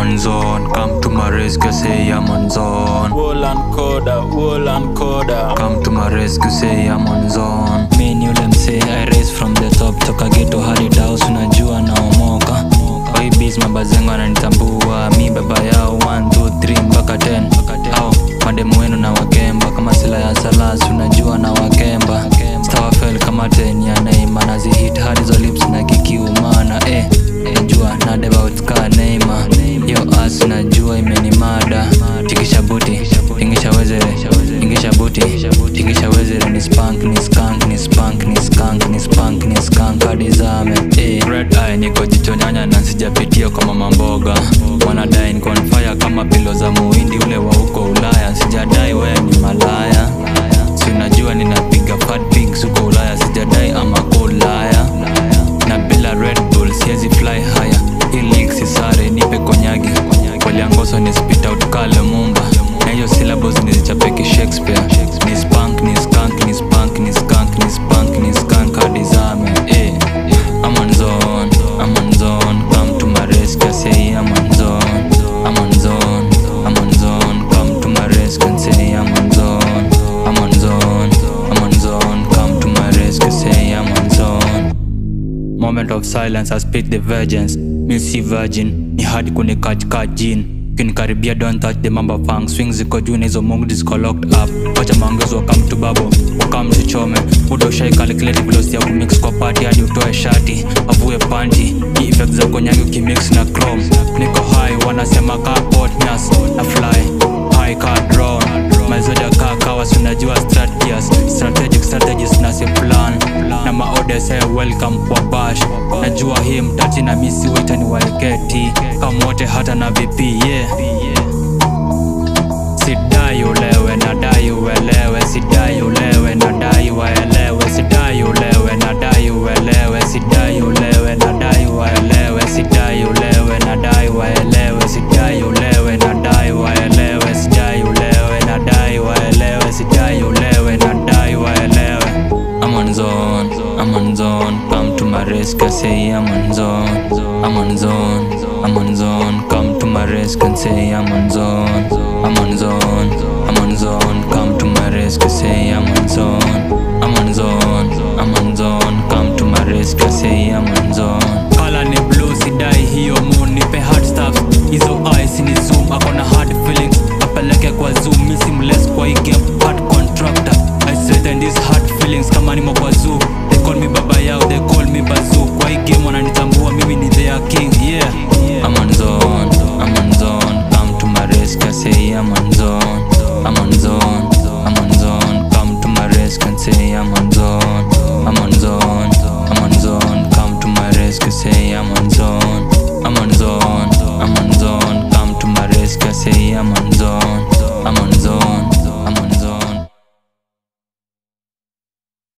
on zone. Come to my rescue, say I'm on zone. Wall and coda, wall and coda. Come to my rescue, say I'm on zone. mi ni ule msee i raise from the top toka geto hadi daus unajua naomoka kwa hii biz mabazengo ananitambua mi baba yao 1 2 3 mpaka 10 au mademu wenu na wakemba kama sila ya salas unajua na wakemba stawafel kama 10 ya neima nazihit hadi zo lips na kikiumana eh najua nadebautka neima yo as najua imenimada tikisha buti tingisha wezere tingisha buti tingisha wezere ni spank ni skank ni spank ni skank ni spank ni skank hadi zame eh. red eye niko jicho nyanya na sijapitia kwa mama mboga wanadai niko on fire kama pilo za muhindi ule wa huko ulaya sijadai wewe ni malaya si unajua ninapiga fat pigs huko ulaya sijadai ama ulaya na bila red bull siezi fly higher iliksi sare nipe konyagi waliangoso ni spit out kale mumba na hiyo syllables nizichapeki shakespeare ni spank ni skank ni spank ni skank ni spank ni skank hadi zame eh. I'm on zone, I'm on zone, come to my rescue, I say I'm on zone, I'm on zone, I'm on zone, come to my rescue and say I'm on zone, I'm on zone, I'm on zone, come to my rescue, say I'm on zone. Moment of silence, I speak the virgins. Mi si virgin, ni hadi kunikatika jin kinikaribia don't touch the mamba fang swing ziko juu na hizo mungu ziko locked up wacha maongezo wakam tu babo wakam zichome muda ushai calculate velocity ya kumix kwa party hadi utoe shati avue panti hii effect za konyangi ukimix na chrome niko high wanasema ka potnyas na fly high ka drone mazoda ka kawa sunajua strategies strategic strategies na si plan na maodes hey, welcome kwa bash najua hii mtati na misi waita ni waeketi kama wote hata na vp yeah sidai ulewe nadai uelewe sidai ulewe nadai waelewe sidai ulewe nadai uelewe sidai ulewe nadai waelewe sidai ulewe nadai waelewe sidai ulewe nadai waelewe sidai ulewe nadai waelewe sidai ulewe nadai waelewe I'm on zone, I'm on zone, come to my rescue, say I'm on zone, I'm on zone, I'm on zone, come to my rescue and say I'm on zone, I'm on zone, I'm on zone, come to my rescue, say I'm on zone, I'm on zone, I'm on zone, come to my rescue, say I'm on zone. Kala ni blue, sidai hiyo moon, nipe hard stuff, hizo eyes ni zoom, akona hard feelings, apeleke kwa zoom, misi mless kwa hii game, hard contractor, I straighten these hard feelings kama nimo kwa zoo, they call me baba yao, they call me bazoo, kwa hii game wananitambua mimi ni their king, yeah. I'm on zone, I'm on zone, come to my rescue, I say I'm on zone, I'm on zone, I'm on zone, come to my rescue and say I'm on zone, I'm on zone, I'm on zone, come to my rescue, say I'm on zone, I'm on zone, I'm on zone, come to my rescue, say I'm on zone.